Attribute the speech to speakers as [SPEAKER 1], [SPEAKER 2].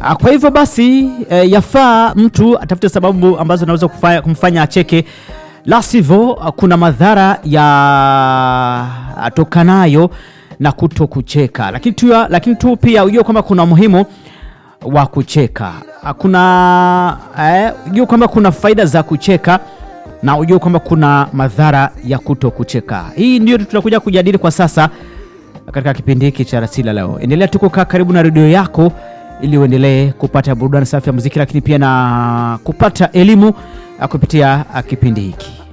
[SPEAKER 1] Ah, Kwa hivyo basi eh, yafaa mtu atafute sababu ambazo zinaweza kufanya- kumfanya acheke, la sivyo ah, kuna madhara yatokanayo na kuto kucheka. Lakini tu, lakini tu pia ujue kwamba kuna umuhimu wa kucheka. Ah, Kuna eh, ujue kwamba kuna faida za kucheka na ujue kwamba kuna madhara ya kuto kucheka. Hii ndio tunakuja kujadili kwa sasa katika kipindi hiki cha Rasila leo. Endelea tu kukaa karibu na redio yako ili uendelee kupata burudani safi ya muziki, lakini pia na kupata elimu ah, kupitia ah, kipindi hiki.